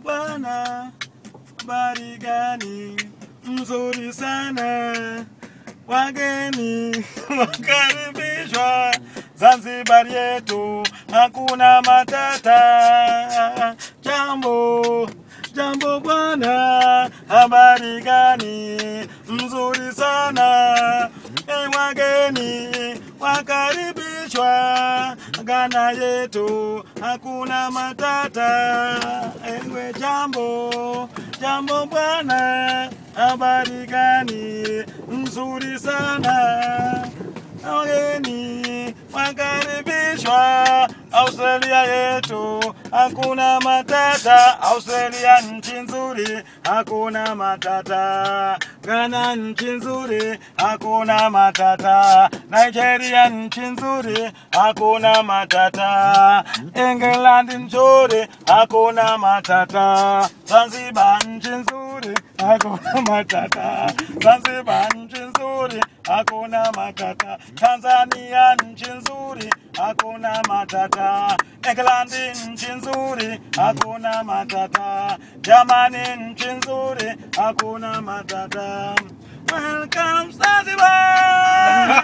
bwana, habari gani? Mzuri sana, wageni wakaribishwa Zanzibar yetu, hakuna matata. Jambo jambo bwana, habari gani? Mzuri sana, e wageni wakaribishwa Ghana yetu, hakuna matata. Ewe jambo jambo bwana, habari gani? Mzuri sana wageni wakaribishwa Australia yetu, hakuna matata. Australia nchi nzuri, hakuna matata. Ghana nchi nzuri, hakuna matata. Nigeria nchi nzuri, hakuna matata. England nzuri, hakuna matata. Zanzibar nchi nzuri, hakuna matata. Zanzibar nchi nzuri, hakuna matata. Tanzania nchi nzuri, hakuna matata. England nchi nzuri, hakuna matata. Germany nchi nzuri, hakuna matata. Welcome Zanzibar.